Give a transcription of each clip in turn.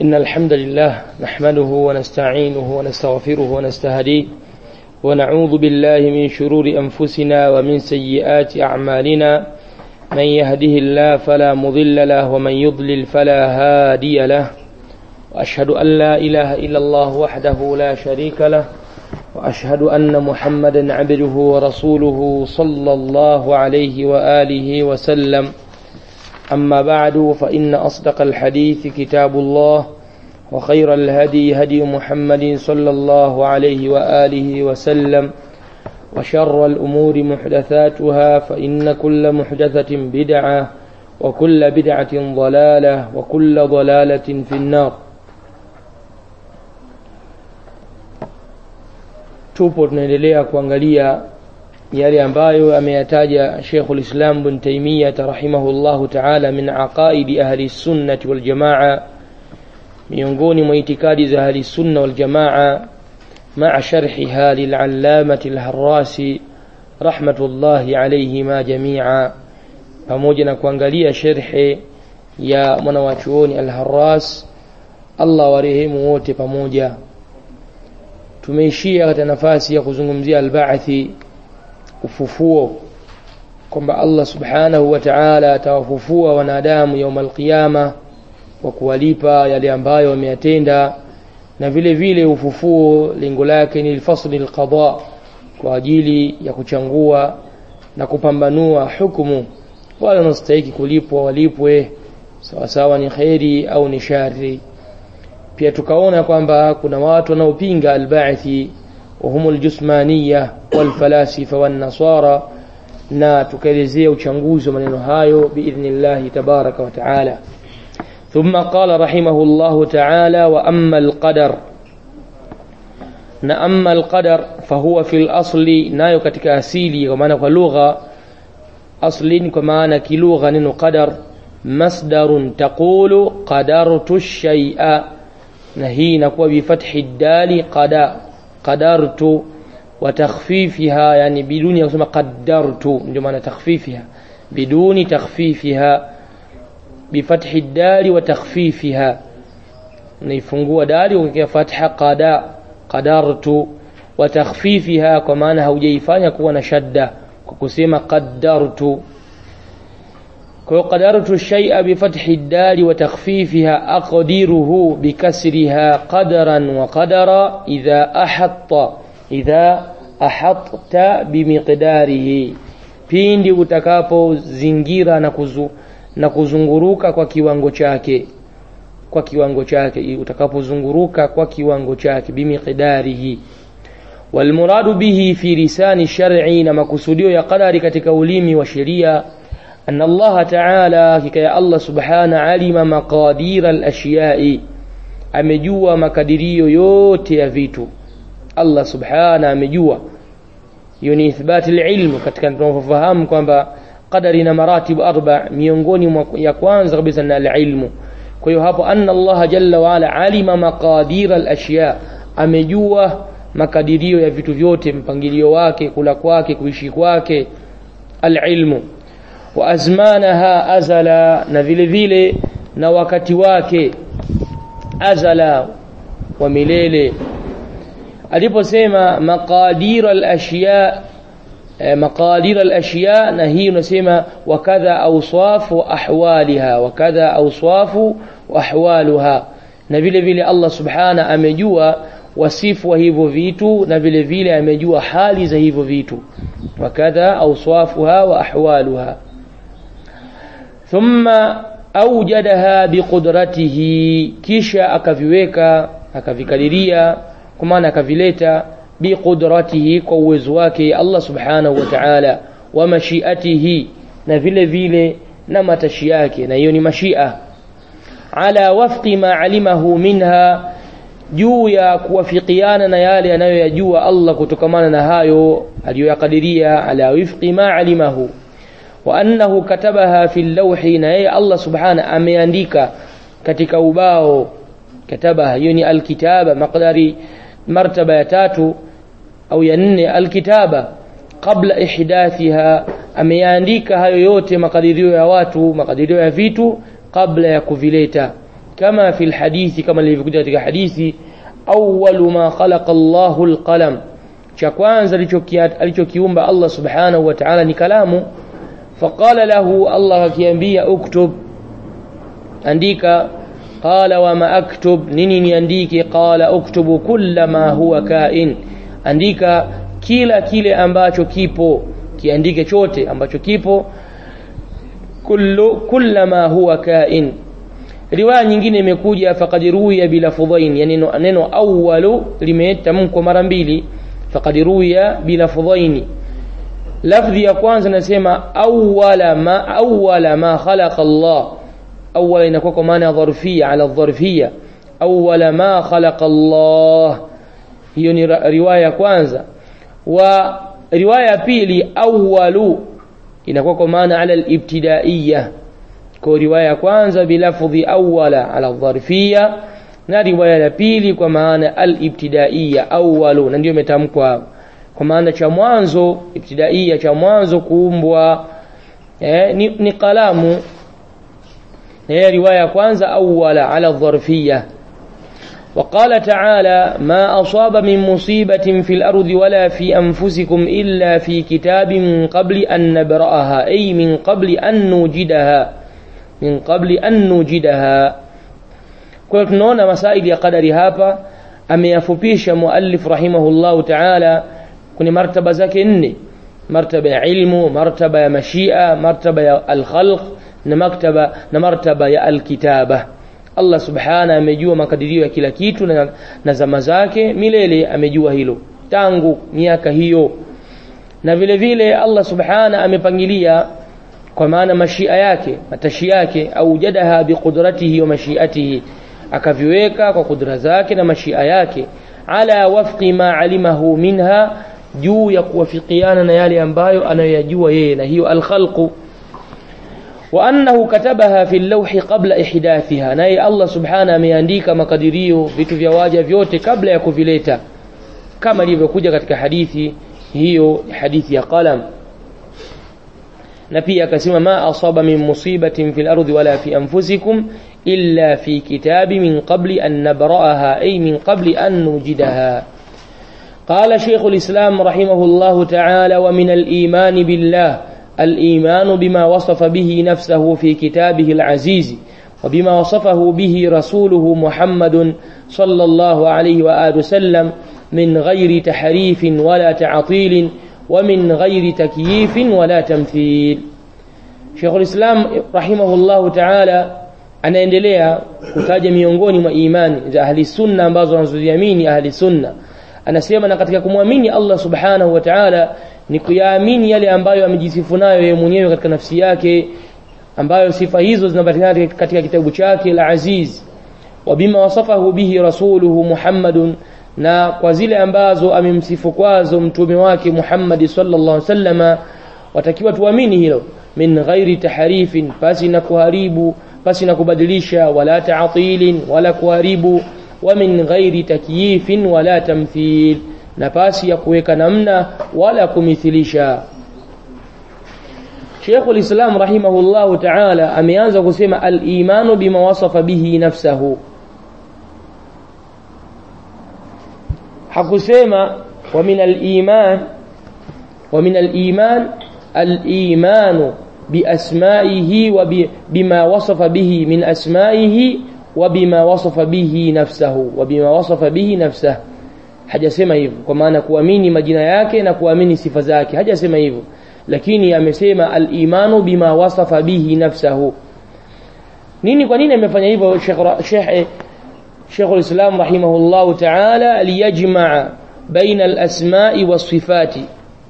إن الحمد لله نحمده ونستعينه ونستغفره ونستهديه ونعوذ بالله من شرور أنفسنا ومن سيئات أعمالنا من يهده الله فلا مضل له ومن يضلل فلا هادي له وأشهد أن لا إله إلا الله وحده لا شريك له وأشهد أن محمدا عبده ورسوله صلى الله عليه وآله وسلم أما بعد فإن أصدق الحديث كتاب الله وخير الهدي هدي محمد صلى الله عليه وآله وسلم وشر الأمور محدثاتها فإن كل محدثة بدعة وكل بدعة ضلالة وكل ضلالة في النار tupo tunaendelea kuangalia yale ambayo ameyataja Sheikhul Islam Ibn Taymiyyah rahimahullahu ta'ala min aqaidi ahli sunnati wal jamaa miongoni mwa itikadi za ahli sunna wal jamaa ma'a sharhiha lil'allamati al-Harrasi rahmatullahi alayhima jami'a pamoja na kuangalia sharhi ya mwanawachuoni al-Harras Allah warehemu wote pamoja tumeishia katika nafasi ya kuzungumzia albaathi ufufuo kwamba Allah subhanahu wa ta'ala atawafufua wanadamu yaum alqiyama kwa kuwalipa yale ambayo wameyatenda na vile vile ufufuo lengo lake ni fasli alqada kwa ajili ya kuchangua na kupambanua hukumu wale wanastahili kulipwa walipwe sawa sawa ni khairi au ni shari pia tukaona kwamba kuna watu wanaopinga albaithi وهم الجسمانية والفلاسفة والنصارى na tukaelezea uchanguzi wa maneno hayo biidhnillahi tabaraka wa taala thumma qala rahimahullahu taala wa amma alqadar na amma alqadar fahuwa fi lasli nayo katika asili kwa maana kwa lugha aslin kwa maana kilugha neno qadar masdarun taqulu qadartu shay'a na hii inakuwa bifathi dali qada qadartu wa takhfifiha yani biduni ya kusema qaddartu ndio maana takhfifiha biduni takhfifiha bifathi dali wa takhfifiha naifungua dali ukiweka fatha qada qadartu wa takhfifiha kwa maana haujaifanya kuwa na shadda kwa kusema qaddartu kwa qadartu shay'a bi fathi ad-dal wa takhfifiha aqdiruhu bi kasriha qadaran wa qadara idha ahatta idha ahatta bi miqdarihi pindi utakapozingira na kuzu, na kuzunguruka kwa kiwango chake kwa kiwango chake utakapozunguruka kwa kiwango chake bimiqdarihi walmuradu bihi fi lisani shar'i na makusudio ya qadari katika ulimi wa sheria أن الله تعالى كي الله سبحانه علم مقادير الأشياء amejua makadirio yote ya vitu Allah subhana amejua hiyo ni ithbati ilmu katika tunafahamu kwamba qadari na maratibu arba miongoni ya kwanza kabisa na ilmu kwa hiyo hapo anna Allah jalla wa ala alima maqadir al-ashya amejua makadirio ya vitu vyote mpangilio wake kula kwake kuishi kwake al-ilmu wa azmanaha azala na vile vile na wakati wake azala wa milele aliposema maqadir al-ashya maqadir al-ashya na hii unasema wakadha awsaf wa ahwaliha wakadha awsaf wa ahwaluha na vile vile Allah subhana amejua wasifu wa hivyo vitu na vile vile amejua hali za hivyo vitu wakadha awsafuha wa ahwaluha thumma awjadaha biqudratihi kisha akaviweka akavikadiria kwa maana akavileta biqudratihi kwa uwezo wake Allah subhanahu wa ta'ala wa mashiatihi na vile vile na matashi yake na hiyo ni mashia ala wafqi ma alimahu minha juu ya kuwafikiana na yale anayoyajua Allah kutokamana na hayo aliyoyakadiria ala wifqi ma alimahu wa annahu katabaha fi lawhi na yeye Allah subhana ameandika katika ubao katabaha hiyo ni alkitaba maqdari martaba ya tatu au ya nne alkitaba qabla ihdathiha ameyaandika hayo yote makadirio ya watu makadirio ya vitu kabla ya kuvileta kama fi lhadithi kama lilivyokuja katika hadithi awalu ma khalaqa llahu lqalam cha kwanza alichokiumba allah subhanahu wa taala ni kalamu faqala lahu allah akiambia uktub andika qala wama aktub nini niandike qala uktubu kulla ma huwa kain andika kila kile ambacho kipo kiandike chote ambacho kipo kullu kulla ma huwa kain riwaya nyingine imekuja faqad ruwiya bilafdhain yani neno, neno awwalu limetamkwa mara mbili faqad ruwiya bilafdhaini lafdhi ya kwanza nasema awwala ma awwala ma khalaqa Allah awwala inakuwa kwa maana ya dharfia ala dharfia awwala ma khalaqa Allah hiyo ni riwaya ya kwanza wa riwaya ya pili awwalu inakuwa kwa maana ala al-ibtidaiya kwa riwaya ya kwanza bilafdhi awwala ala dharfia na riwaya ya pili kwa maana al-ibtidaiya awwalu na ndio imetamkwa kwa maana cha mwanzo ibtidaiya cha mwanzo kuumbwa eh, ni, ni kalamu هي رواية كwanza أولا على الظرفية وقال تعالى ما أصاب من مصيبة في الأرض ولا في أنفسكم إلا في كتاب من قبل أن نبرأها أي من قبل أن نوجدها من قبل أن نوجدها kwa tunaona masaili ya qadari hapa ameyafupisha muallif rahimahullahu taala kwenye martaba zake nne martaba ya ilmu martaba ya mashia martaba ya alkhalq na maktaba na martaba ya alkitaba Allah subhana amejua makadirio ya kila kitu na, na zama zake milele amejua hilo tangu miaka hiyo na vile vile Allah subhana amepangilia kwa maana mashia yake matashi yake au jadaha biqudratihi wa mashiatihi akaviweka kwa kudra zake na mashia yake ala wafqi ma alimahu minha juu ya kuwafikiana na yale ambayo anayoyajua yeye na hiyo alkhalqu وأنه كتبها في اللوح قبل إحداثها ناي الله سبحانه ameandika makadirio vitu vya waja vyote kabla ya kuvileta kama ilivyokuja katika hadithi hiyo hadithi ya qalam na pia akasema ma asaba min musibatin fil ardi wala fi anfusikum illa fi kitabi min qabli an nabra'aha ay min qabli an nujidaha قال شيخ الإسلام رحمه الله تعالى ومن الإيمان بالله الإيمان بما وصف به نفسه في كتابه العزيز وبما وصفه به رسوله محمد صلى الله عليه وآله وسلم من غير تحريف ولا تعطيل ومن غير تكييف ولا تمثيل شيخ الإسلام رحمه الله تعالى anaendelea kutaja miongoni mwa imani za ahli sunna ambazo wanazoziamini ahli sunna anasema na katika kumwamini Allah subhanahu wa ta'ala ni kuyaamini yale ambayo amejisifu nayo yeye mwenyewe katika nafsi yake ambayo sifa hizo zinapatikana katika kitabu chake la Aziz wa bima wasafahu bihi rasuluhu Muhammadun na kwa zile ambazo amemsifu kwazo mtume wake Muhammad sallallahu alaihi wasallama watakiwa tuamini hilo min ghairi taharifin pasi na kuharibu pasi na kubadilisha wala ta'tilin wala kuharibu wa min ghairi takyifin wala tamthil na pasi ya kuweka namna wala kumithilisha Sheikh al-Islam rahimahullah ta'ala ameanza kusema al-imanu bima wasafa bihi nafsahu hakusema wa min al-iman wa min al-iman al-imanu بأسمائه وبما وصف به من أسمائه وبما وصف به نفسه وبما وصف به نفسه hajasema hivyo kwa maana kuamini majina yake na kuamini sifa zake hajasema hivyo lakini amesema al-imanu bima wasafa bihi nafsahu nini kwa nini amefanya hivyo Sheikh Sheikh Sheikh al-Islam rahimahullah ta'ala liyajma'a baina al-asma'i was-sifati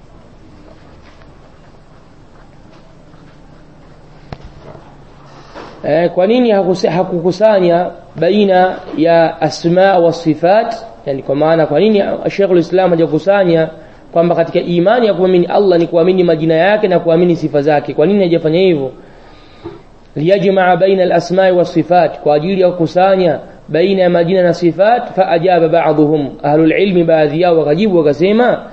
eh, kwa nini hakukusanya baina ya asma wa sifat yani kwa maana kwa nini Sheikhul Islam hajakusanya kwamba katika imani ya kuamini Allah ni kuamini majina yake na kuamini sifa zake kwa nini hajafanya hivyo liyajmaa baina al-asma wa sifat kwa ajili ya kukusanya baina ya majina na sifat fa ajaba ba'dhum ahlul ilmi baadhi yao wakajibu wakasema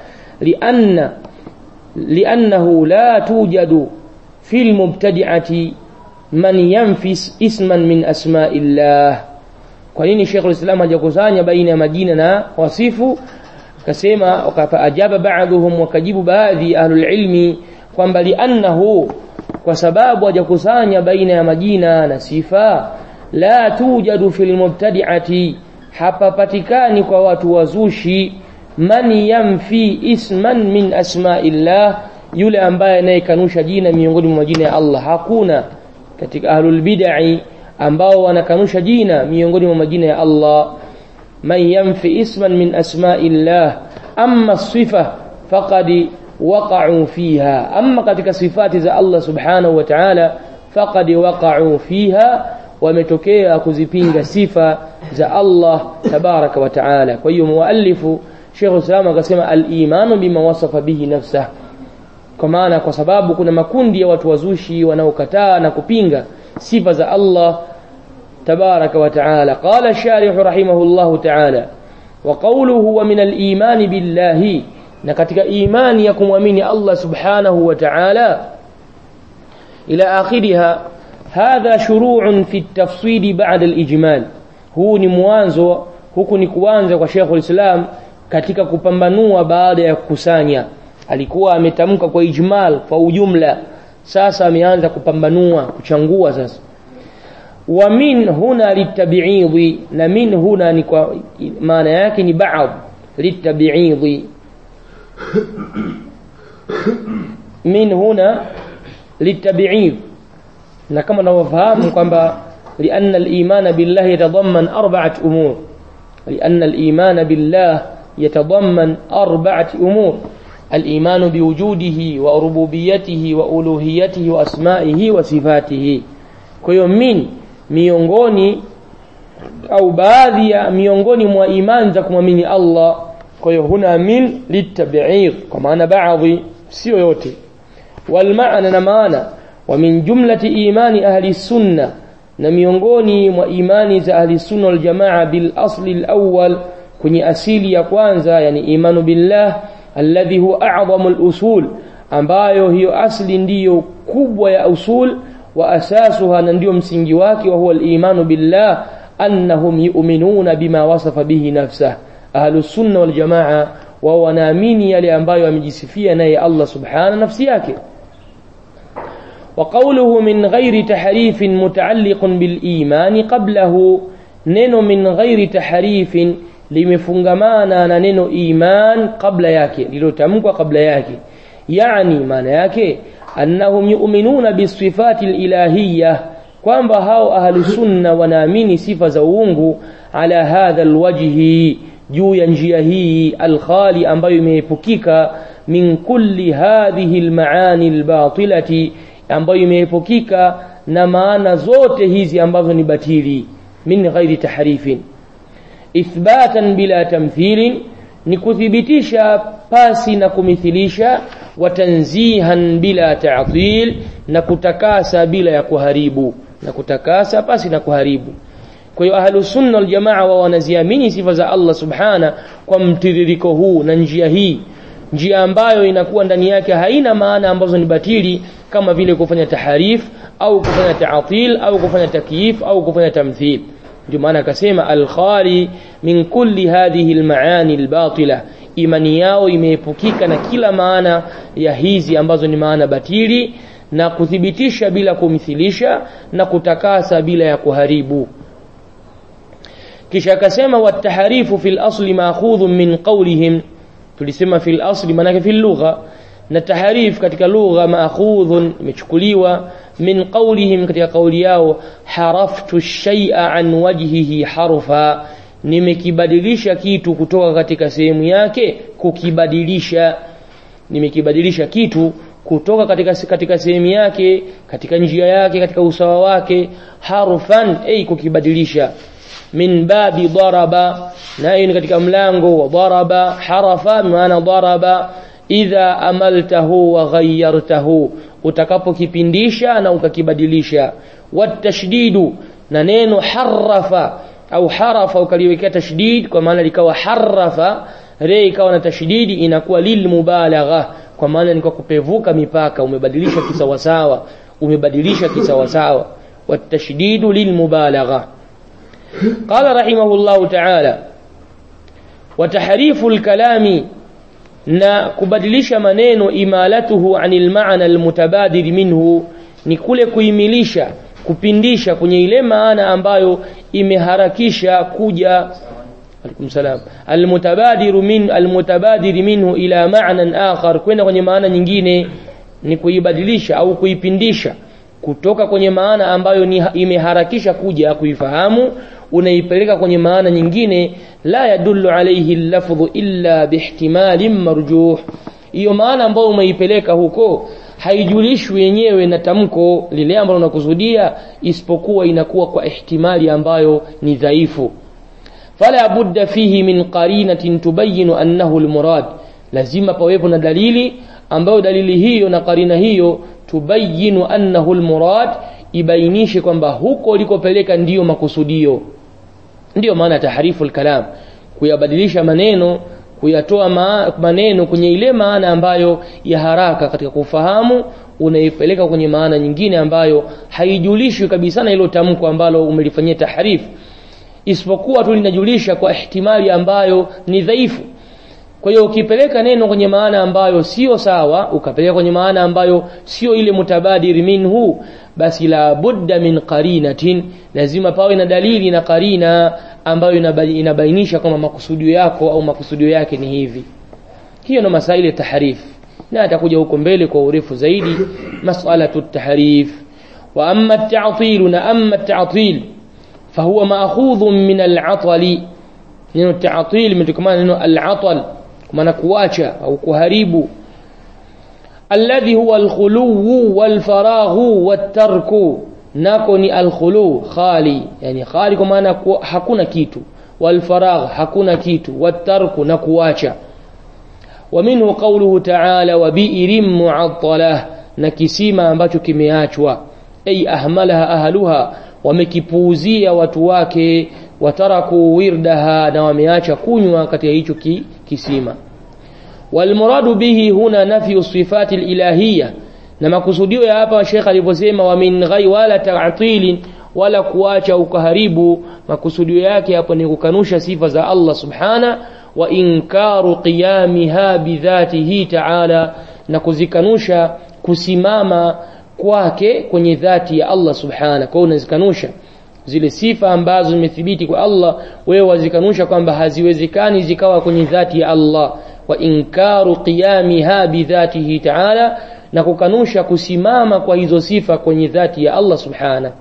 lianna liannahu la tujadu fil mubtadi'ati man yanfis isman min asma'illah kwa nini Sheikh al-Islam hajakusanya baina ya majina na wasifu akasema wakaajaba baadhuhum wakajibu baadhi ahlul ilmi kwamba li'annahu kwa sababu hajakusanya baina ya majina na sifa la tujadu fil mubtadi'ati hapapatikani kwa watu wazushi man yamfi isman min asma'illah yule ambaye anayekanusha jina miongoni mwa majina ya Allah hakuna katika ahlul bid'ah ambao wanakanusha jina miongoni mwa majina ya Allah man yamfi isman min asma'illah amma sifa faqad waqa'u fiha amma katika sifati za Allah subhanahu wa ta'ala faqad waqa'u fiha wametokea kuzipinga sifa za Allah tabaraka wa ta'ala kwa hiyo muallifu Sheikh Islam akasema al-imanu bima wasafa bihi nafsah kwa maana kwa sababu kuna makundi ya watu wazushi wanaokataa na kupinga sifa za Allah تبارك وتعالى قال الشارح رحمه الله تعالى وقوله ومن الإيمان بالله نكتك إيمان يكم ومن الله سبحانه وتعالى إلى آخرها هذا شروع في التفصيل بعد الإجمال هو نموانزو huku ni kuanza kwa Sheikh ulislam katika kupambanua baada ya kukusanya alikuwa ametamka kwa ijmal kwa ujumla sasa ameanza kupambanua kuchangua sasa wa min huna litabiidhi na min huna ni kwa maana yake ni baadhi litabiidhi min huna litabiidh na kama tunavyofahamu kwamba لأن الإيمان بالله يتضمن أربعة أمور لأن الإيمان بالله يتضمن أربعة أمور الإيمان بوجوده وربوبيته وألوهيته وأسمائه وصفاته كيو من miongoni au baadhi ya miongoni mwa imani za kumwamini Allah kwa hiyo huna min litabi'id kwa maana baadhi sio yote wal maana na maana wa min jumlati imani ahli sunna na miongoni mwa imani za ahli sunna wal jamaa bil asli al awwal kwenye asili ya kwanza yani imanu billah alladhi huwa a'zamu al usul ambayo hiyo asli ndiyo kubwa ya usul وأساسها ننديو msingi wake وهو الإيمان بالله أنهم يؤمنون بما وصف به نفسه أهل السنة والجماعة وونامين يلي ambayo amejisifia naye Allah subhanahu nafsi yake وقوله من غير تحريف متعلق بالإيمان قبله neno min ghairi tahrifin limefungamana na neno iman kabla yake lilotamkwa kabla yake yani maana yake annahum yu'minuna bisifati alilahiyya kwamba hao ahlu sunna wanaamini sifa za uungu ala hadha alwajhi juu ya njia hii alkhali ambayo imeepukika min kulli hadhihi almaani albatilati ambayo imeepukika na maana zote hizi ambazo ni batili min ghairi tahrifin ithbatan bila tamthilin ni kuthibitisha pasi na kumithilisha watanzihan bila ta'til na kutakasa bila ya kuharibu na kutakasa pasi na kuharibu kwa hiyo ahlus sunna wal jamaa wao wanaziamini sifa za Allah subhana kwa mtiririko huu na njia hii njia ambayo inakuwa ndani yake haina maana ambazo ni batili kama vile kufanya taharif au kufanya ta'til au kufanya takyif au kufanya tamthil ndio maana akasema al-khali min kulli hadhihi al-maani al-batila imani yao imeepukika na kila maana ya hizi ambazo ni maana batili na kuthibitisha bila kumithilisha na kutakasa bila ya kuharibu kisha akasema wataharifu fil asli maakhudhu min qawlihim tulisema fil asli maana fil lugha na taharif katika lugha maakhudhun imechukuliwa min qawlihim katika kauli yao haraftu shay'a an wajhihi harfa nimekibadilisha kitu kutoka katika sehemu yake kukibadilisha nimekibadilisha kitu kutoka katika katika sehemu yake katika njia yake katika usawa wake harfan ay kukibadilisha min babi daraba na hiyo ni katika mlango wa daraba harafa maana daraba idha amaltahu wa ghayyartahu utakapokipindisha na ukakibadilisha watashdidu na neno harafa au harafa ukaliwekea tashdid kwa maana likawa harafa re ikawa na tashdidi inakuwa lil mubalagha kwa maana ni kwa kupevuka mipaka umebadilisha kisawasawa umebadilisha kisawasawa والتشديد للمبالغة قال رحمه الله تعالى وتحريف الكلام na kubadilisha maneno imalatuhu anil maana almutabadir minhu ni kule kuimilisha kupindisha kwenye ile maana ambayo imeharakisha kuja alaikum salam almutabadiru min almutabadir minhu ila ma'nan akhar kwenda kwenye maana nyingine ni kuibadilisha au kuipindisha kutoka kwenye maana ambayo ni imeharakisha kuja kuifahamu unaipeleka kwenye maana nyingine la yadullu alayhi lafdhu illa bihtimalin marjuh hiyo maana ambayo umeipeleka huko haijulishwi yenyewe na tamko lile ambalo unakusudia isipokuwa inakuwa kwa ihtimali ambayo ni dhaifu fala budda fihi min qarinatin tubayinu annahu almurad lazima pawepo na dalili ambayo dalili hiyo na karina hiyo tubayinu annahu almurad ibainishe kwamba huko ulikopeleka ndiyo makusudio ndiyo maana tahrifu alkalam kuyabadilisha maneno kuyatoa ma maneno kwenye ile maana ambayo ya haraka katika kufahamu unaipeleka kwenye maana nyingine ambayo haijulishwi kabisa na hilo tamko ambalo umelifanyia tahrifu isipokuwa tu linajulisha kwa ihtimali ambayo ni dhaifu kwa hiyo ukipeleka neno kwenye maana ambayo sio sawa ukapeleka kwenye maana ambayo sio ile mutabadir minhu basi la budda min qarinatin lazima pawe na dalili na qarina ambayo inabainisha kwamba makusudio yako au makusudio yake ni hivi hiyo ndo masaili ya tahrif na atakuja huko mbele kwa urefu zaidi mas'alatu tahrif wa amma at-ta'til na amma at-ta'til fahuwa ma'khudhun min al-'atali neno ta'til imetokana neno al-'atal maana kuacha au kuharibu alladhi huwa al-khulu wal-faraghu wat-tarku nako ni al-khulu khali yani khali kwa maana hakuna kitu wal-faragh hakuna kitu wat-tarku na kuacha ومنه قوله تعالى وبئر معطله na kisima ambacho kimeachwa ay ahmalaha ahluha wamekipuuzia watu wake wataraku wirdaha na wameacha kunywa katika hicho ki, kisima walmuradu bihi huna nafyu sifati ilahiyya na makusudio ya hapa Sheikh aliposema wa min ghai wala ta'til wala kuacha ukaharibu makusudio yake hapo ni kukanusha sifa za Allah subhana wa inkaru qiyamiha bidhatihi ta'ala na kuzikanusha kusimama kwake kwenye dhati ya Allah subhana kwa unazikanusha zile sifa ambazo zimethibiti kwa Allah wewe wazikanusha kwamba haziwezekani zikawa kwenye dhati ya Allah wa inkaru qiyamiha bidhatihi ta'ala na kukanusha kusimama kwa hizo sifa kwenye dhati ya Allah subhana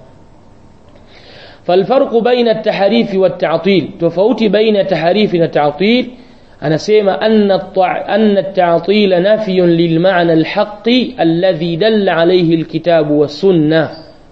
فالفرق بين التحريف والتعطيل تفوت بين التحريف والتعطيل أنا سيما أن, الطع... أن التعطيل نفي للمعنى الحق الذي دل عليه الكتاب والسنة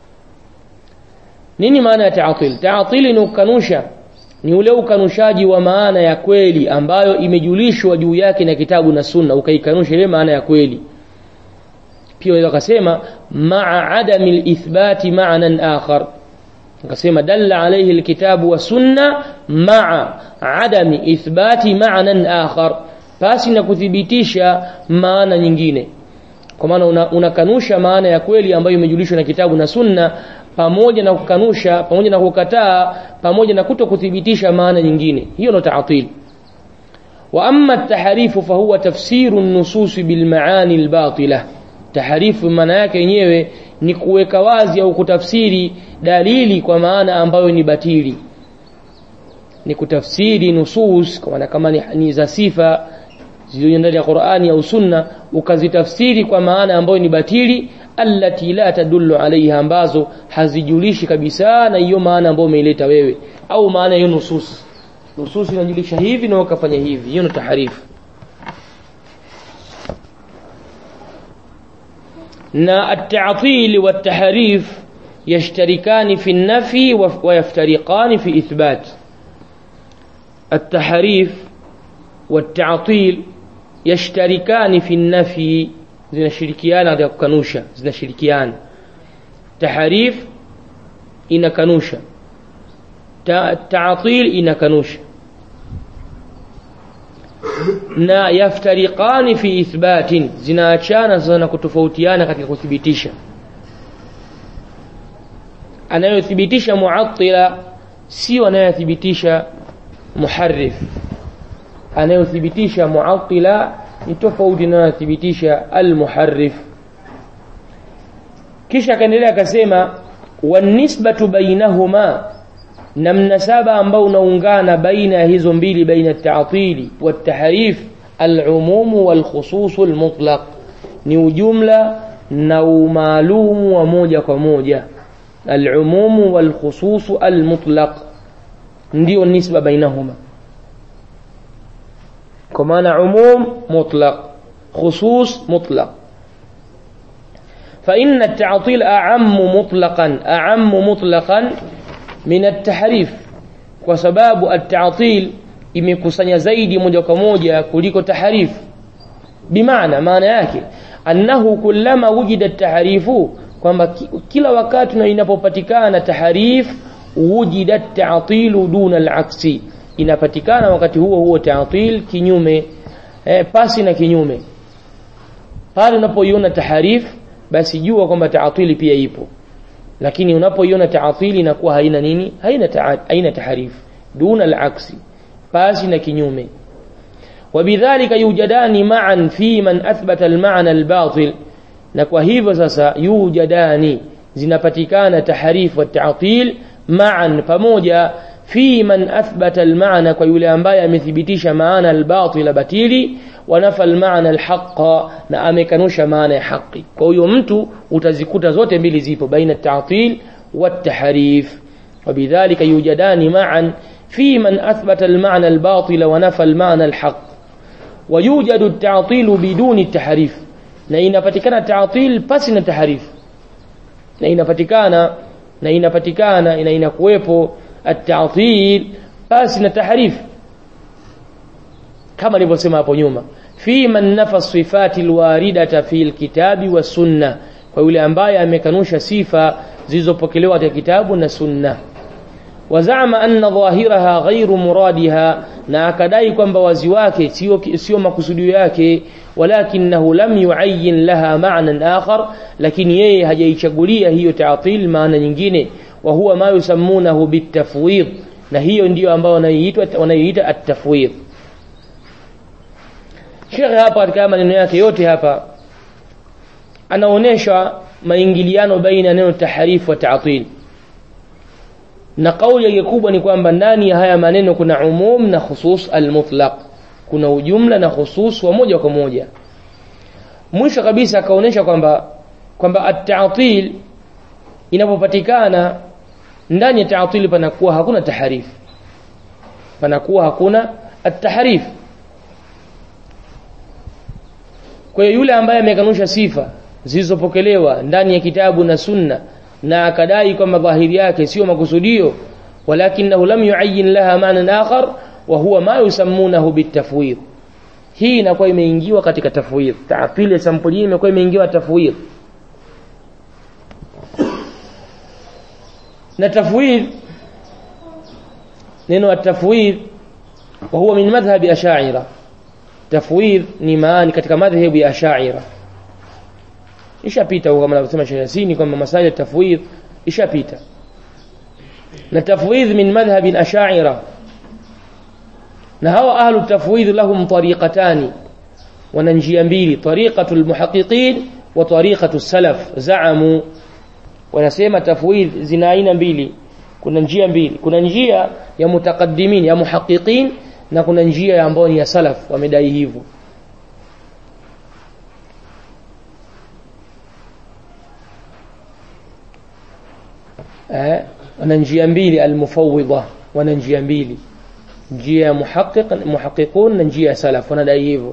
nini maana ya ta'til ta'til ni ukanusha ni ule ukanushaji wa maana ya kweli ambayo imejulishwa juu yake na kitabu na sunna ukaikanusha ile maana ya kweli pia waweza kusema ma'a adami al-ithbati ma'nan akhar akasema dalla alayhi alkitabu wa sunna ma'a adami ithbati ma'nan akhar pasi na kuthibitisha maana nyingine kwa maana unakanusha una maana ya kweli ambayo imejulishwa na kitabu na sunna pamoja na kukanusha pamoja na kukataa pamoja na kuto kuthibitisha maana nyingine hiyo ndo ta'til wa amma at-tahrifu fa huwa tafsiru an-nusus bil ma'ani al-batila tahrifu maana yake yenyewe ni kuweka wazi au kutafsiri dalili kwa maana ambayo ni batili ni kutafsiri nusus kwa maana kama ni, ni za sifa zilizo ndani ya Qur'ani au Sunna ukazitafsiri kwa maana ambayo ni batili allati la tadullu alaiha ambazo hazijulishi kabisa na hiyo maana ambayo umeileta wewe au maana hiyo nusus nusus inajulisha hivi na ukafanya hivi hiyo ni taharifu na at-ta'til wa at-tahrif yashtarikani fi an-nafi wa yaftariqani fi ithbat at-tahrif wa at-ta'til yashtarikani fi an-nafi zinashirikiana katika kukanusha zinashirikiana taharif inakanusha ta'til inakanusha na yaftariqani fi ithbatin zinaachana sana kutofautiana katika kuthibitisha anayothibitisha muattila sio anayothibitisha muharrif anayothibitisha muattila ni tofauti na anayothibitisha almuharrif kisha akaendelea akasema wanisbatu bainahuma na mnasaba ambao unaungana baina ya hizo mbili baina at-ta'tili wat-tahrif al-umum wal-khusus al-mutlaq ni ujumla na umaalumu wa moja kwa moja al-umum wal-khusus al-mutlaq ndio nisba bainahuma kwa maana umum mutlaq khusus mutlaq فإن التعطيل أعم مطلقا أعم مطلقا من التحريف وسباب التعطيل imekusanya zaidi moja kwa moja kuliko tahrif bimaana maana yake annahu kullama wujida tahrifu kwamba kila wakati na inapopatikana tahrif wujida ta'tilu duna al-aksi inapatikana wakati huo huo ta'til kinyume eh, pasi na kinyume pale unapoiona tahrif basi jua kwamba taatili pia ipo lakini unapoiona taatili inakuwa haina nini haina ta, haina taharif duna al-aksi pasi na kinyume wabidhalika yujadani ma'an fi man athbata al-ma'na al-batil na kwa hivyo sasa yujadani zinapatikana taharif wa taatil ma'an pamoja fi man athbata al-ma'na kwa yule ambaye amethibitisha maana al-batil batili wanafa al-ma'na al-haqqa na amekanusha maana ya haki kwa hiyo mtu utazikuta zote mbili zipo baina at-ta'til wat-tahrif وبذلك يوجدان معا في من أثبت المعنى الباطل ونفى المعنى الحق ويوجد التعطيل بدون التحريف na inapatikana ta'til pasi na tahrif na inapatikana na inapatikana na inakuwepo at-ta'til pasi na tahrif kama nilivyosema hapo nyuma fi man nafa sifati alwaridata fi alkitabi wa sunna kwa yule ambaye amekanusha sifa zilizopokelewa katika kitabu na sunna wazama anna dhahiraha ghairu muradiha na akadai kwamba wazi wake sio sio makusudio yake walakinahu lam yuayyin laha ma'nan akhar lakini yeye hajaichagulia hiyo ta'til maana nyingine wa huwa ma yusammunahu bitafwid na hiyo ndiyo ambayo wanayoitwa wanayoita at-tafwid Sheikh hapa katika maneno yake yote hapa anaonesha maingiliano baina neno tahrif wa ta'til na kauli yake kubwa ni kwamba ndani ya haya maneno kuna umum na khusus al-mutlaq kuna ujumla na khusus wa moja kwa moja mwisho kabisa akaonesha kwamba kwamba at-ta'til inapopatikana ndani ya ta'til panakuwa hakuna tahrif panakuwa hakuna at-tahrif kwa hiyo yule ambaye amekanusha sifa zilizopokelewa ndani ya kitabu na sunna na akadai kwamba dhahiri yake sio makusudio walakinahu lam yuayyin laha ma'nan akhar wa huwa ma yusammunahu bitafwid hii inakuwa imeingiwa katika tafwid taafili ya sampuli hii imekuwa imeingiwa tafwid na tafwid neno at-tafwid wa huwa min madhhabi ash'ira tafwid ni maani katika madhhabu ya ash'ira ishapita kama anavyosema Sheikh Yasini kwamba masala ya tafwid ishapita na tafwid min madhhab ash'ira na hawa ahlu tafwid lahum tariqatani wana njia mbili tariqatul muhaqqiqin wa tariqatu salaf zaamu wanasema tafwid zina aina mbili kuna njia mbili kuna njia ya mutaqaddimin ya muhaqqiqin na kuna njia ambayo ni ya salaf wamedai hivyo eh wana njia mbili almufawwidha wana njia mbili njia ya muhaqqiq muhaqqiqun na njia ya salaf wanadai hivyo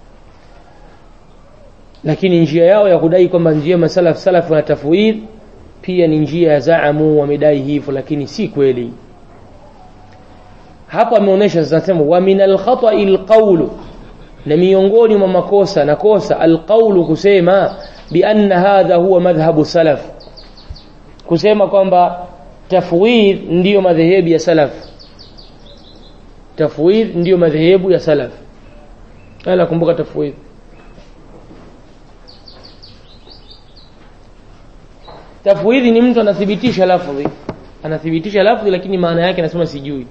lakini njia yao ya kudai kwamba njia masalaf salaf wana tafwid pia ni njia ya zaamu wamedai hivyo lakini si kweli hapo ameonyesha zinasema wa min alkhata'i alqawlu na miongoni mwa makosa na kosa alqawlu kusema bi anna hadha huwa madhhabu salaf kusema kwamba tafwid ndiyo madhehebu ya salaf tafwid ndiyo madhehebu ya salaf ala kumbuka tafwid tafwidhi ni mtu anathibitisha lafdhi anathibitisha lafdhi lakini maana yake anasema sijui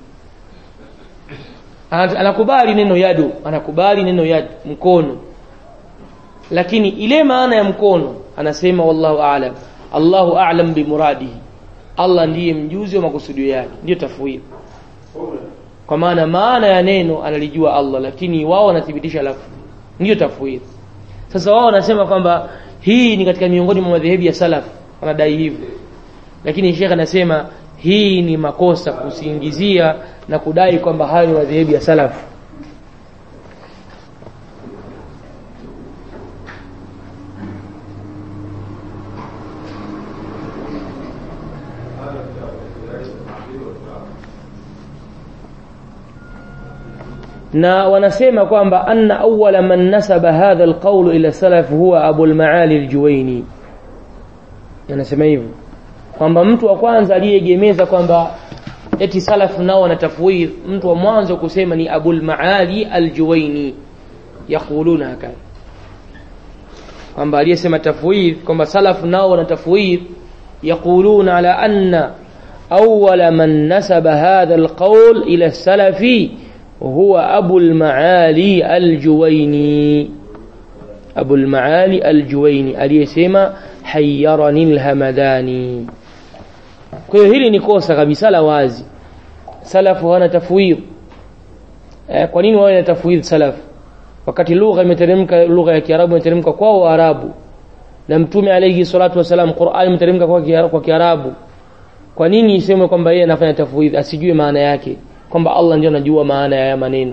anakubali neno yadu anakubali neno yad mkono lakini ile maana ya mkono anasema wallahu a'lam Allahu a'lam bimuradihi Allah ndiye mjuzi wa makusudio yake ndio tafwidhi kwa maana maana ya neno analijua Allah lakini wao wanathibitisha lafdhi ndio tafwidhi sasa wao wanasema kwamba hii ni katika miongoni mwa madhehebu ya salaf wanadai hivyo lakini Sheikh anasema hii ni makosa kusingizia na kudai kwamba hayo ni madhehebu ya salaf na wanasema kwamba anna awwala man nasaba hadha alqawl ila salaf huwa Abu al-Maali al-Juwaini anasema hivyo kwamba mtu wa kwanza aliyegemeza kwamba eti salaf nao wana tafwidh mtu wa mwanzo kusema ni Abu al-Maali al-Juwaini yakuluna hakadha kwamba aliyesema tafwidh kwamba salaf nao wana tafwidh yakuluna ala anna awwala man nasaba hadha alqawl ila salafi هو أبو المعالي الجويني أبو المعالي الجويني aliyesema حيرني الهمداني kwa hiyo hili ni kosa kabisa la wazi salafu wana tafwidh eh, kwa nini wao wana tafwidh salaf wakati lugha imeteremka lugha ya Kiarabu imeteremka kwao Waarabu na mtume alayhi salatu wasalam Qur'an imeteremka kwa kwa Kiarabu kwa nini isemwe kwamba yeye anafanya tafwidh asijue maana yake kwamba Allah ndio anajua maana ya maneno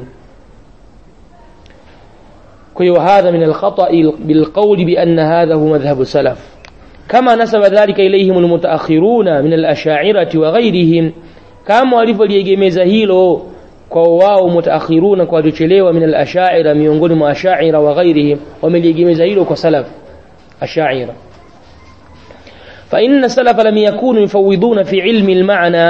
kwa hiyo hadha min alkhata bilqawli bi anna hadha huwa madhhabu salaf kama nasaba dhalika ilayhim almutaakhiruna min alash'ariyati wa ghayrihim kama walivyoliegemeza hilo kwa wao mutaakhiruna kwa waliochelewa min alash'ira miongoni mwa ash'ira wa ghayrihim wameliegemeza hilo kwa salaf ash'ira فإن السلف لم يكونوا يفوضون في علم المعنى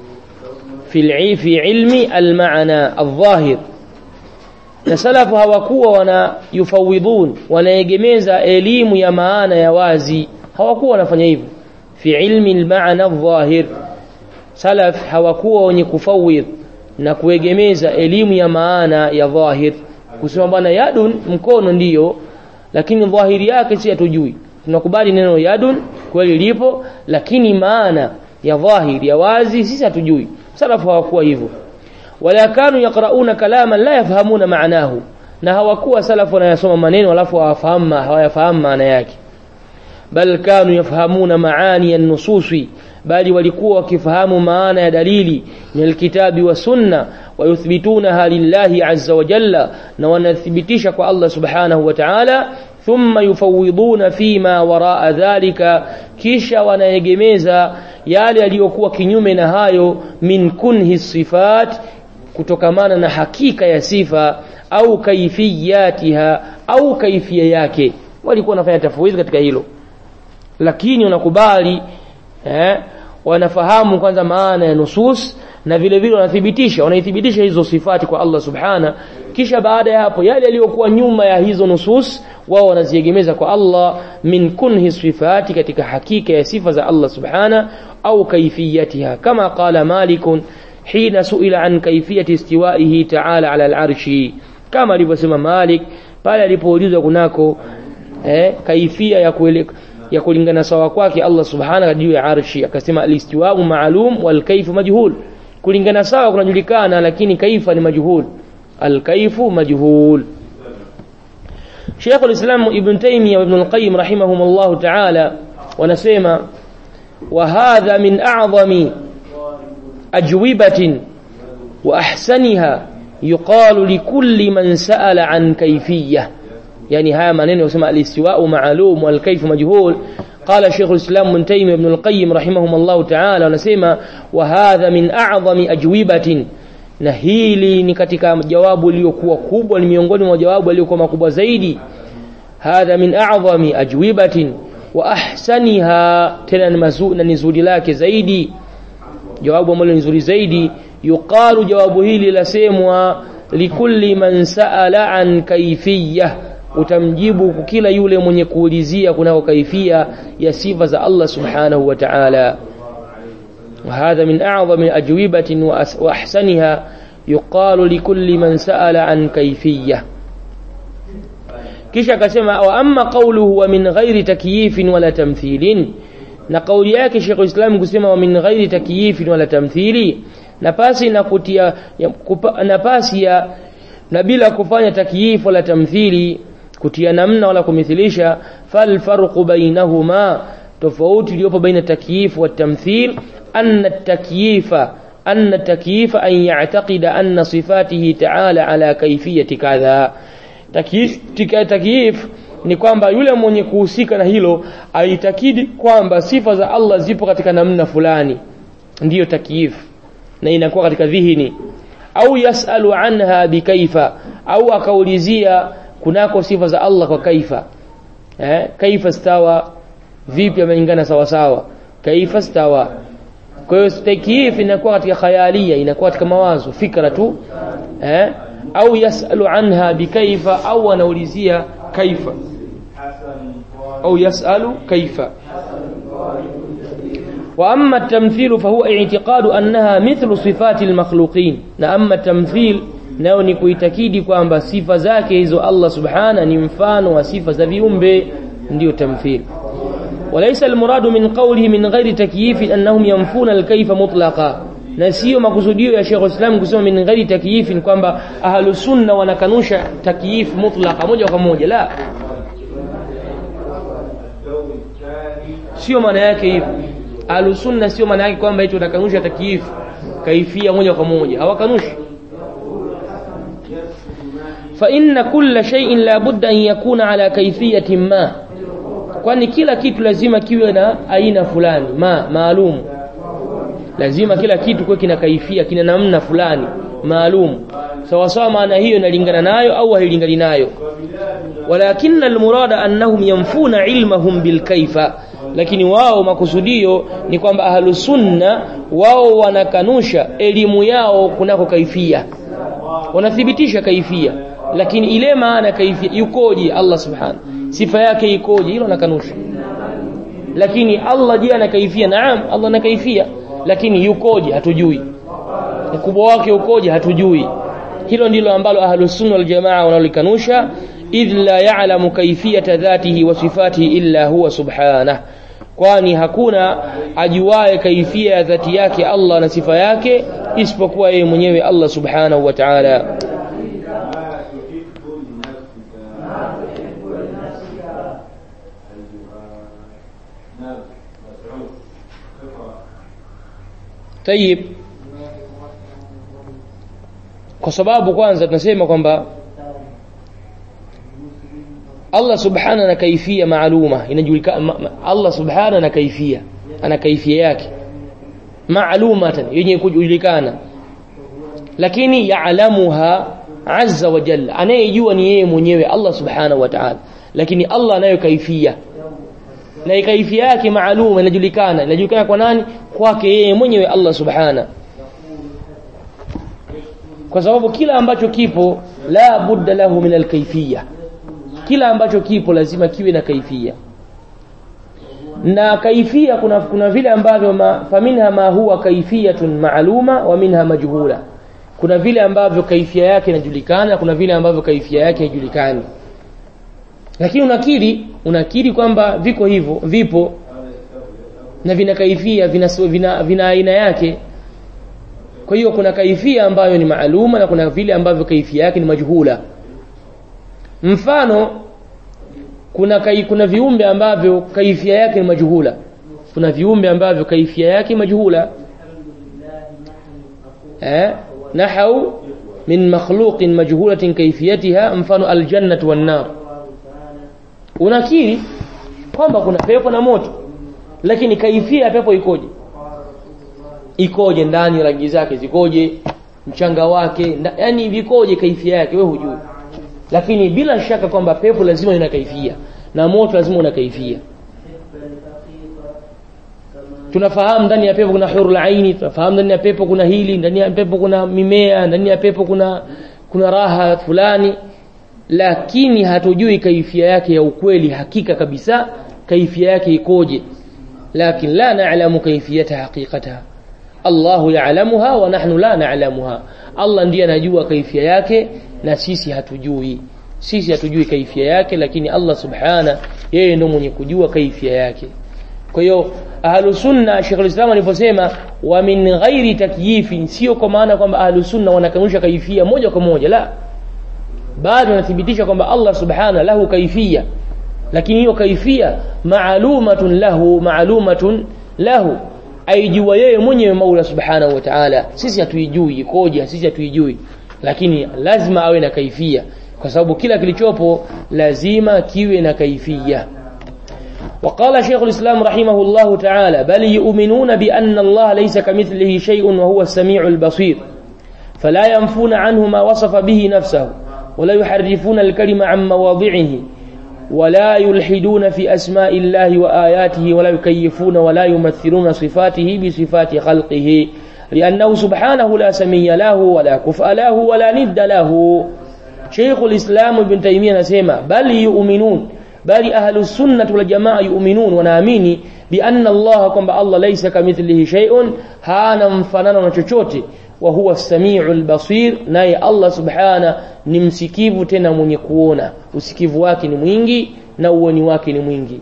في في علم المعنى الظاهر na salafu hawakuwa wana yufawidhun wanaegemeza elimu ya maana ya wazi hawakuwa wanafanya hivyo fi ilmi almaana adh-dhahir salaf hawakuwa wenye kufawidh na kuegemeza elimu ya maana ya dhahir kusema bwana yadun mkono ndiyo lakini dhahiri yake si hatujui tunakubali neno yadun kweli lipo lakini maana ya dhahiri ya wazi sisi hatujui salafu hawakuwa hivyo wala kanu yaqrauna kalaman la yafhamuna maanahu na hawakuwa salafu wanayasoma maneno alafu hawafahamu hawayafahamu maana yake bal kanu yafhamuna maani an-nususi bali walikuwa wakifahamu maana ya dalili min alkitabi wa sunna wayuthbitunaha lillahi azza wa jalla na wanathibitisha kwa Allah subhanahu wa ta'ala thumma yufawiduna fima waraa dhalika kisha wanaegemeza yale yaliyokuwa kinyume na hayo min kunhi sifat kutokamana na hakika ya sifa au kaifiyatiha au kaifia yake walikuwa wanafanya tafwidhi katika hilo lakini wanakubali eh, wanafahamu kwanza maana ya nusus na vile vile wanathibitisha wanaithibitisha hizo sifati kwa Allah subhana kisha baada ya hapo yale yaliyokuwa nyuma ya hizo nusus wao wanaziegemeza kwa Allah min kunhi sifati katika hakika ya sifa za Allah subhana au kaifiyatiha kama qala malikun hina suila an kaifiyati istiwaihi ta'ala ala al-arshi kama alivyosema Malik pale alipoulizwa kunako eh, kaifia ya kueleka ya kulingana sawa kwake Allah subhanahu juu ya arshi akasema al-istiwa'u ma'lum wal kayfu majhul kulingana sawa kunajulikana lakini kaifa ni majhul al-kayfu majhul Sheikh al-Islam Ibn Taymiyyah wa Ibn al-Qayyim rahimahumullah ta'ala wanasema wa hadha min a'zami ajwibatin wa ahsaniha yuqalu likulli man sa'ala an kayfiyyah يعني هذا maneno yasema al-istiwa'u ma'lum wal kayf majhul قال شيخ الإسلام ابن تيمية ابن القيم رحمهم الله تعالى ونسمى وهذا من أعظم أجوبة na hili ni katika jawabu lililokuwa kubwa ni miongoni mwa jawabu yaliyokuwa makubwa zaidi hadha min a'zami ajwibatin wa ahsaniha tena ni mazuri na nzuri lake zaidi jawabu ambalo ni nzuri zaidi yuqalu jawabu hili lasemwa likulli man sa'ala an kayfiyyah utamjibu kila yule mwenye kuulizia kunako kaifia ya sifa za Allah subhanahu wa ta'ala وهذا من أعظم أجوبة وأحسنها يقال لكل من سأل عن كيفية kisha akasema wa amma qawluhu wa min ghairi takyifin wala tamthilin na kauli yake Sheikh Islam kusema wa min ghairi takyifin wala tamthili na pasi na kutia na pasi ya na bila kufanya takyif wala tamthili kutia namna wala kumithilisha fal farqu bainahuma tofauti iliyopo baina takyif wa tamthil anna takyifa anna takyifa an ya'taqida anna sifatihi ta'ala ala kayfiyati kadha takyif ni kwamba yule mwenye kuhusika na hilo aitakidi kwamba sifa za Allah zipo katika namna fulani ndiyo takyif na inakuwa katika dhihini au yasalu anha bikaifa au akaulizia kunako sifa za Allah kwa kaifa eh kaifa stawa vipi ameingana sawa sawa kaifa stawa kwa hiyo takyif inakuwa katika khayalia inakuwa katika mawazo fikra tu eh au yasalu anha bikaifa au anaulizia kaifa au yasalu kaifa واما التمثيل فهو اعتقاد انها مثل صفات المخلوقين na amma tamthil nao ni kuitakidi kwamba sifa zake hizo Allah subhana ni mfano wa sifa za viumbe ndio tamthil وليس المراد من قوله من غير تكييف انهم ينفون الكيف مطلقا na sio makusudio ya Sheikh Islam kusema min ghairi takyif kwamba ahlus sunna wanakanusha takyif mutlaqa moja kwa moja la sio maana yake hivyo ahlus sunna sio maana yake kwamba eti wanakanusha takyif kaifia moja kwa moja hawakanushi fa inna kulla shay'in la budda an yakuna ala kayfiyatin ma kwani kila kitu lazima kiwe na aina fulani ma maalum lazima kila kitu kuwe kina kaifia kina namna fulani maalum sawa sawa maana hiyo inalingana nayo au hailingani nayo walakinna almurada annahum yanfuna ilmahum bilkaifa lakini wao makusudio ni kwamba ahlus sunna wao wanakanusha elimu yao kunako kaifia wanathibitisha kaifia lakini ile maana kaifia yukoje Allah subhanahu sifa yake ikoje hilo nakanusha lakini Allah je ana kaifia naam Allah ana kaifia lakini yukoje hatujui ukubwa wake ukoje hatujui hilo ndilo ambalo ahlus sunna wal jamaa wanalikanusha idh la ya'lamu kayfiyata dhatihi wa sifatihi illa huwa subhanahu kwani hakuna ajuaye kaifia ya dhati yake Allah na sifa yake isipokuwa yeye mwenyewe Allah subhanahu wa ta'ala Tayib kwa sababu kwanza tunasema kwamba Allah subhana na kaifia maaluma inajulikana Allah subhana na kaifia ana kaifia yake maalumatan yenye kujulikana lakini yaalamuha azza wa jalla anayejua ni yeye mwenyewe Allah subhanahu wa ta'ala lakini Allah anayo kaifia na kaifia yake maaluma inajulikana inajulikana kwa nani kwake yeye mwenyewe Allah subhana kwa sababu kila ambacho kipo la budda lahu min alkayfiyya kila ambacho kipo lazima kiwe na kaifia na kaifia kuna kuna vile ambavyo ma, faminha ma huwa kaifiyatun maaluma wa minha majhula kuna vile ambavyo kaifia yake inajulikana kuna vile ambavyo kaifia yake haijulikani lakini unakiri unakiri kwamba viko hivyo vipo na vina kaifia vina vina, vina aina yake kwa hiyo kuna kaifia ambayo ni maaluma na kuna vile ambavyo kaifia yake ni majhula mfano kuna kai, kuna viumbe ambavyo kaifia yake ni majhula kuna viumbe ambavyo kaifia yake majhula eh nahau min makhluqin majhulatin kayfiyatiha mfano aljannatu wan nar unakiri kwamba kuna pepo na moto lakini kaifia ya pepo ikoje ikoje ndani rangi zake zikoje mchanga wake yani vikoje kaifia yake wewe hujui lakini bila shaka kwamba pepo lazima ina kaifia na moto lazima una kaifia tunafahamu ndani ya pepo kuna hurul aini tunafahamu ndani ya pepo kuna hili ndani ya pepo kuna mimea ndani ya pepo kuna kuna raha fulani lakini hatujui kaifia yake ya ukweli hakika kabisa kaifia yake ikoje lakin la na'lamu kaifiyata haqiqataha Allahu ya'lamuha wa nahnu la na'lamuha Allah ndiye anajua kaifia yake na sisi hatujui sisi hatujui kaifia yake lakini Allah subhana yeye ndio mwenye kujua kaifia yake kwa hiyo ahlus sunna Sheikh al-Islam aliposema wa min ghairi takyifin sio kwa maana kwamba ahlus sunna wanakanusha kaifia moja kwa moja la bado wanathibitisha kwamba Allah subhana lahu kaifia lakini hiyo kaifia maalumatun lahu maalumatun lahu aijua yeye mwenyewe Mola subhanahu wa ta'ala sisi hatuijui ikoje sisi hatuijui lakini lazima awe na kaifia kwa sababu kila kilichopo lazima kiwe na kaifia وقال شيخ الإسلام رحمه الله تعالى بل يؤمنون بأن الله ليس كمثله شيء وهو السميع البصير فلا ينفون عنه ما وصف به نفسه ولا يحرفون الكلمة عن مواضعه ولا يلحدون في أسماء الله وآياته ولا يكيفون ولا يمثلون صفاته بصفات خلقه لأنه سبحانه لا سمي له ولا كفء له ولا ند له شيخ الإسلام ابن تيمية نسيما بل يؤمنون بل أهل السنة والجماعة يؤمنون ونامين بأن الله كما الله ليس كمثله شيء هانا مفنانا وچوچوتي وهو السميع البصير naye Allah subhana ni msikivu tena mwenye kuona usikivu wake ni mwingi na uoni wake ni mwingi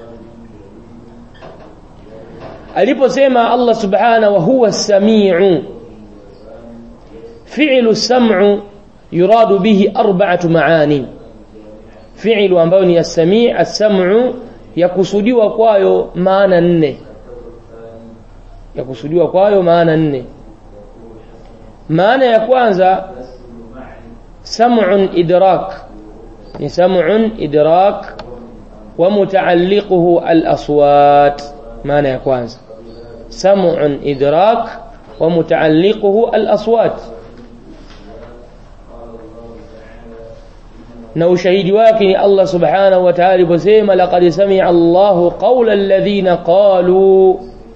aliposema Allah subhana wa huwa as-sami'u fi'lu sam'u yuradu bihi arba'atu ma'ani fi'lu ambayo ni as-sami' as-sam'u yakusudiwa kwayo maana nne yakusudiwa kwayo maana nne maana ya kwanza sam'un idrak ni sam'un idrak wa mutaalliquhu al-aswat maana ya kwanza sam'un idrak wa mutaalliquhu al-aswat na ushahidi wake ni Allah subhanahu wa ta'ala aliposema laqad sami'a Allahu qawla alladhina qalu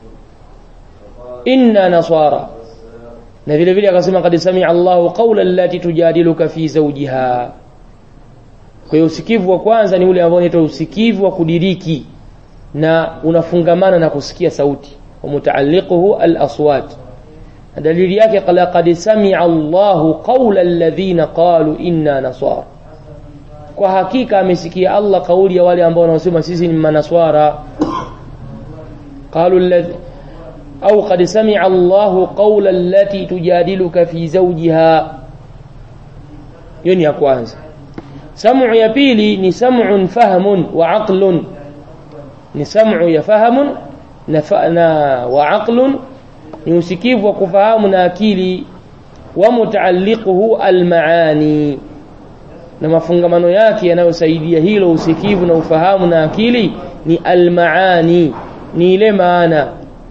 inna nasara na vile vile akasema qad sami'a Allahu qawla allati tujadiluka fi zawjiha kwa hiyo usikivu wa kwanza ni ule ambao unaitwa usikivu wa kudiriki na unafungamana na kusikia sauti wa mutaalliquhu al-aswat dalili yake qad sami'a Allahu qawla alladhina qalu inna nasara kwa hakika amesikia Allah kauli ya wale ambao wanaosema sisi ni manaswara qalu alladhi au qad sami'a Allahu qawla allati tujadiluka fi zawjiha hiyo ni ya kwanza sam'u ya pili ni sam'un fahmun wa aqlun ni sam'u ya fahamun na, na wa aqlun ni usikivu wa kufahamu na akili wa mutaalliquhu almaani na mafungamano yake yanayosaidia hilo usikivu na ufahamu na akili ni almaani ni ile maana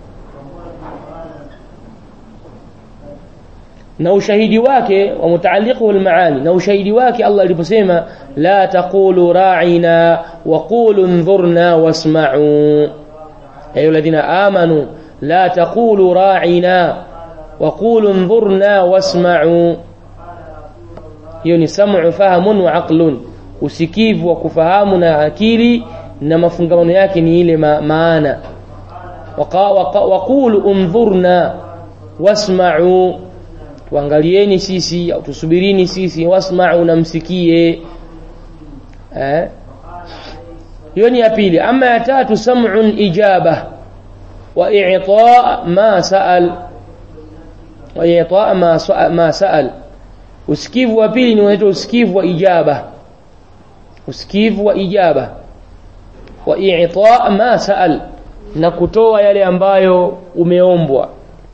na ushahidi wake wa mutaalliquhu almaani na ushahidi wake Allah aliposema la taqulu ra'ina wa qulu انظurna wasma'u ayu alladhina amanu la taqulu ra'ina wa qulu انظurna wasma'u hiyo ni sam'u fahamun wa aqlun usikivu wa kufahamu na akili na mafungamano yake ni ile ma maana waqulu unzurna wasma'u tuangalieni sisi au tusubirini sisi wasma'u na msikie eh hiyo ni ya pili ama ya tatu sam'un ijaba wa i'ta ma sa'al wa i'ta ma ma sa'al usikivu wa pili ni unaitwa usikivu wa ijaba usikivu wa ijaba wa i'ta ma sa'al na kutoa yale ambayo umeombwa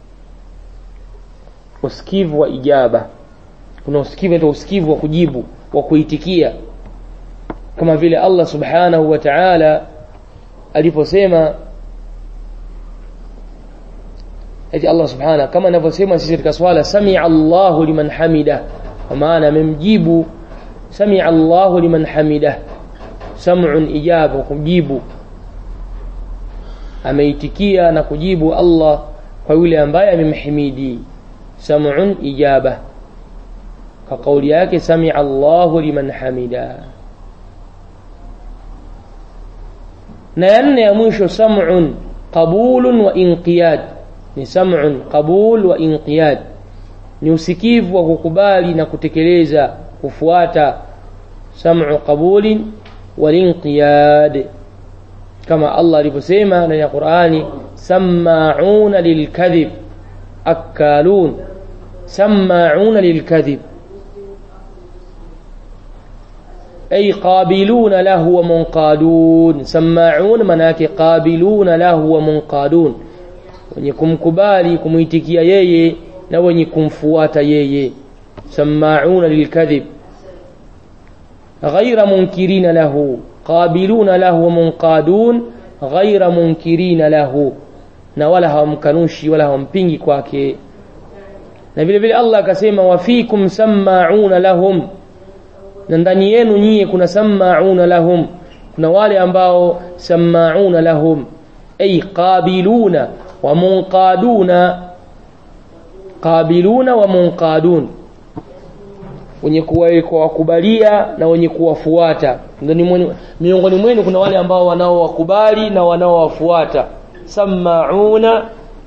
usikivu wa ijaba kuna usikivu ndio usikivu wa kujibu wa kuitikia kama vile Allah subhanahu wa ta'ala aliposema eti Allah subhanahu kama anavyosema sisi katika swala sami'a Allahu liman hamida kwa maana amemjibu sami'a Allahu liman hamida sam'un ijaba kujibu ameitikia na kujibu Allah kwa yule ambaye amemhimidi sam'un ijaba kwa kauli yake samia Allahu liman hamida na ya nne ya mwisho sam'un qabulun wa inqiyad ni sam'un qabul wa inqiyad ni usikivu wa kukubali na kutekeleza kufuata sam'u qabulin wal inqiyad kama Allah alivyosema ndani ya Qur'ani sama'una lilkadhib akalun sama'una lilkadhib أي قابلون له ومنقادون سماعون مناك قابلون له ومنقادون wenye kumkubali kumuitikia yeye na wenye kumfuata yeye samauna lilkadhib ghaira munkirina lahu qabiluna lahu wamunqadun ghaira munkirina lahu na wala hawamkanushi wala hawampingi kwake na vile vile Allah akasema wafikum samauna lahum na ndani yenu nyie kuna samauna lahum kuna wale ambao samauna lahum ay qabiluna wa munqaduna qabiluna wa munqadun wenye kuwakubalia na wenye kuwafuata miongoni mwenu kuna wale ambao wanaowakubali na wanaowafuata samauna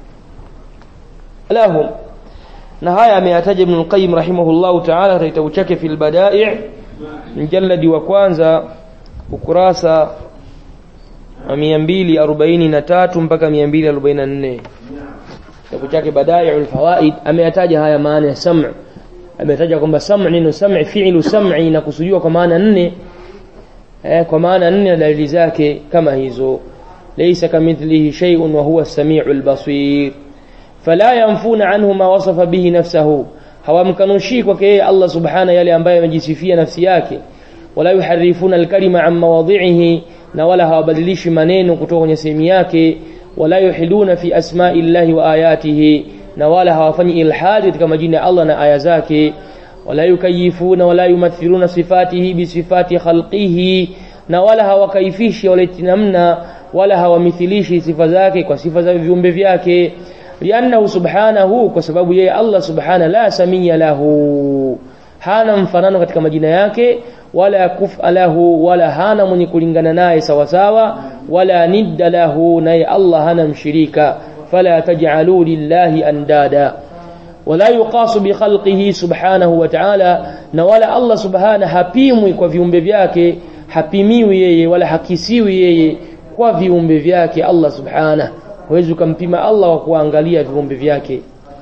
lahum na haya ameyataja Ibn al-Qayyim rahimahullahu ta'ala katika kitabu chake fil Bada'i' mjalladi wa kwanza ukurasa wa 243 mpaka 244 kitabu chake Bada'i'ul Fawaid ameyataja haya maana ya sam' ametaja kwamba sam' neno sam' fi'lu sam'i na kusudiwa kwa maana nne eh, kwa maana nne na dalili zake kama hizo laysa kamithlihi shay'un wa huwa as-sami'ul basir fala yanfuna anhu ma wasafa bihi nafsahu hawamkanushi kwake yeye Allah subhana yale ambayo amejisifia nafsi yake wala yuharifuna alkalima an mawadhi'ihi na wala hawabadilishi maneno kutoka kwenye sehemu yake wala yuhiduna fi asma'i llahi wa ayatihi na wala hawafanyi ilhadi katika majina ya Allah na aya zake wala yukayifuna wala yumathiluna sifatihi bi sifati khalqihi na wala hawakaifishi wala namna wala hawamithilishi sifa zake kwa sifa za viumbe vyake liannahu subhanahu kwa sababu yeye Allah subhana la samia lahu hana mfanano katika majina yake wala kufa lahu wala hana mwenye kulingana naye sawasawa wala nidda lahu naye Allah hana mshirika fala taj'alu lillahi andada wala yuqasu bi khalqihi subhanahu wa ta'ala na wala Allah subhana hapimwi kwa viumbe vyake hapimiwi yeye wala hakisiwi yeye kwa viumbe vyake Allah subhanahu huwezi ukampima Allah wa kuangalia viumbe vyake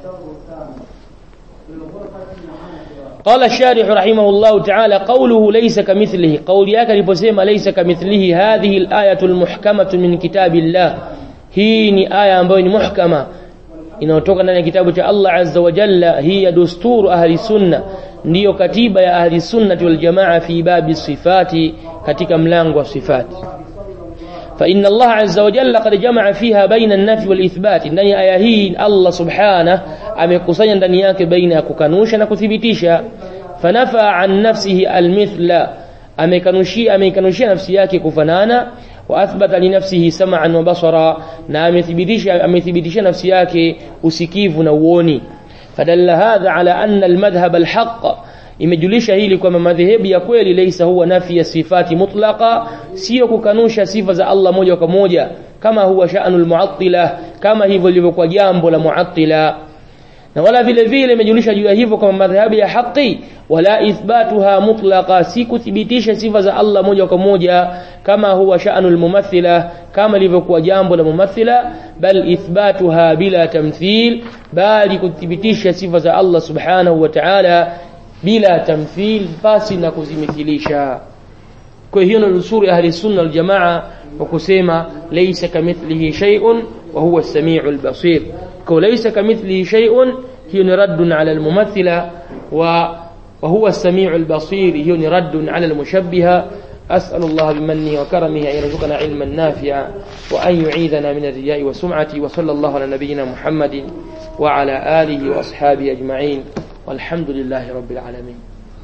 قال الشارح رحمه الله تعالى قوله ليس كمثله قول yake aliposema ليس كمثله هذه الآية المحكمة من كتاب الله hii ni aya ambayo ni muhkama inayotoka ndani ya kitabu cha Allah azza wa jalla hii ya dusturu ahli sunna ndiyo katiba ya ahli sunnati wal jamaa fi babi sifati katika mlango wa sifati فإن الله عز وجل قد جمع فيها بين النفي والإثبات ndani aya hii Allah subhanahu amekusanya ndani yake baina ya kukanusha na kuthibitisha fanafa an nafsihi almithla amekanushia amekanushia nafsi yake kufanana wa athbata li nafsihi sam'an wa basara na amethibitisha amethibitisha nafsi yake usikivu na uoni fadalla hadha ala anna almadhhab alhaq imejulisha hili kwamba madhehebu ya kweli laysa huwa nafi ya sifati mutlaqa sio kukanusha sifa za Allah moja kwa moja kama huwa sha'nul mu'attila kama hivyo lilivyokuwa jambo la mu'attila na wala vile vile imejulisha juu ya hivyo kama madhhabu ya haki wala ithbatuha mutlaqa si kuthibitisha sifa za Allah moja kwa moja kama huwa sha'nul mumathila kama lilivyokuwa jambo la mumathila bal ithbatuha bila tamthil bali kuthibitisha sifa za Allah subhanahu wa ta'ala bila tamthil basi na kuzimithilisha kwa hiyo ndio usuri ahli sunna wal jamaa kwa kusema laysa kamithlihi shay'un wa huwa as-sami'ul basir kwa laysa kamithlihi shay'un hiyo ni radd ala al-mumathila wa وهو السميع البصير هي رد على المشبهة أسأل الله بمنه وكرمه أن يرزقنا علما نافعا وأن يعيذنا من الرياء والسمعة وصلى الله على نبينا محمد وعلى آله وأصحابه أجمعين والحمد لله رب العالمين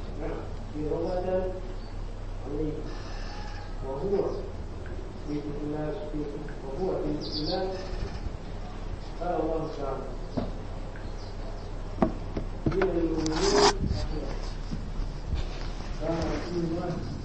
وهو في الإسلام وهو في الإسلام قال الله تعالى من المؤمنين Imani